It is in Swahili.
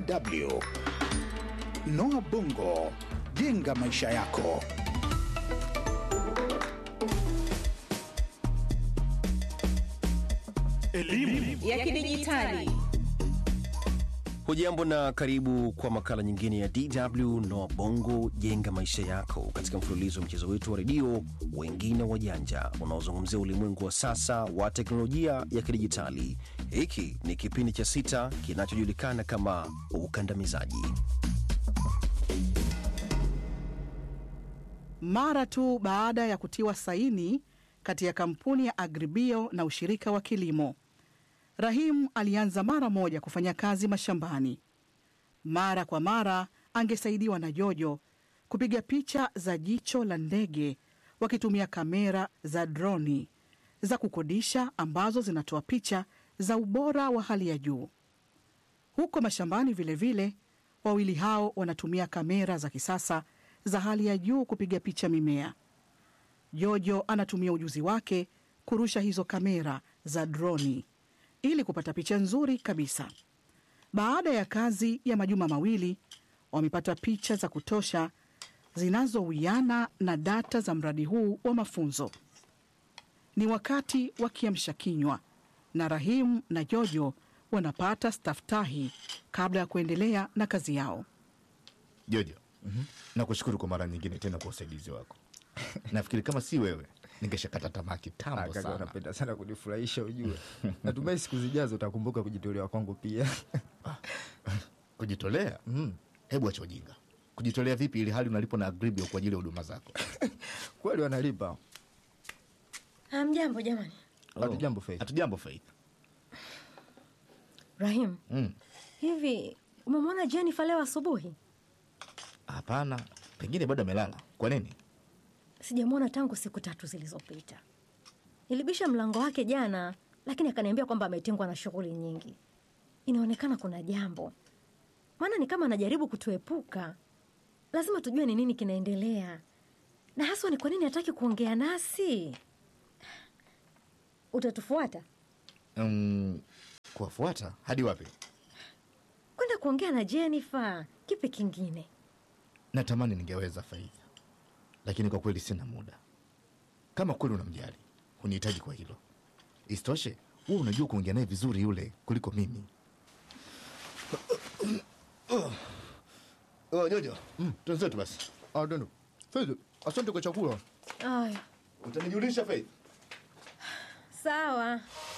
DW. Noah Bongo, jenga maisha yako. Elimu ya kidijitali. Hujambo na karibu kwa makala nyingine ya DW Noa Bongo jenga maisha yako, katika mfululizo wa mchezo wetu wa redio wengine wajanja unaozungumzia ulimwengu wa sasa wa teknolojia ya kidijitali. Hiki ni kipindi cha sita kinachojulikana kama ukandamizaji. Mara tu baada ya kutiwa saini kati ya kampuni ya Agribio na ushirika wa kilimo, Rahim alianza mara moja kufanya kazi mashambani. Mara kwa mara angesaidiwa na Jojo kupiga picha za jicho la ndege wakitumia kamera za droni za kukodisha ambazo zinatoa picha za ubora wa hali ya juu. Huko mashambani vilevile vile, wawili hao wanatumia kamera za kisasa za hali ya juu kupiga picha mimea. Jojo anatumia ujuzi wake kurusha hizo kamera za droni ili kupata picha nzuri kabisa. Baada ya kazi ya majuma mawili, wamepata picha za kutosha zinazowiana na data za mradi huu wa mafunzo. Ni wakati wa kiamsha kinywa na Rahimu na Jojo wanapata staftahi kabla ya kuendelea na kazi yao. Jojo, nakushukuru kwa mara nyingine tena kwa usaidizi wako. Nafikiri kama si wewe ningeshakata tamaa kitambo Kaka, sana. unapenda sana kunifurahisha ujue. Natumai siku zijazo utakumbuka kujitolea kwangu pia. Kujitolea? Hebu acha ujinga. Kujitolea vipi ili hali unalipo na Agribio kwa ajili ya huduma zako? Kweli wanalipa. Hamjambo jamani. Hatujambo Faith. Hatujambo Faith. Rahim, Mm. hivi umemwona Jennifer leo asubuhi? Hapana, pengine bado amelala. Kwa nini? Sijamwona tangu siku tatu zilizopita. Nilibisha mlango wake jana, lakini akaniambia kwamba ametengwa na shughuli nyingi. Inaonekana kuna jambo, maana ni kama anajaribu kutuepuka. Lazima tujue ni nini kinaendelea, na haswa ni kwa nini hataki kuongea nasi. Utatufuata Mm, kuwafuata hadi wapi? kwenda kuongea na Jennifer. Kipi kingine? Natamani ningeweza Faith, lakini kwa kweli sina muda. Kama kweli unamjali, hunihitaji kwa hilo. Isitoshe, wewe unajua kuongea naye vizuri yule kuliko mimi. Oh, Jojo, tuenzetu basi. Ah, ndio. Faith, asante kwa chakula. Aya, Utanijulisha Faith? sawa.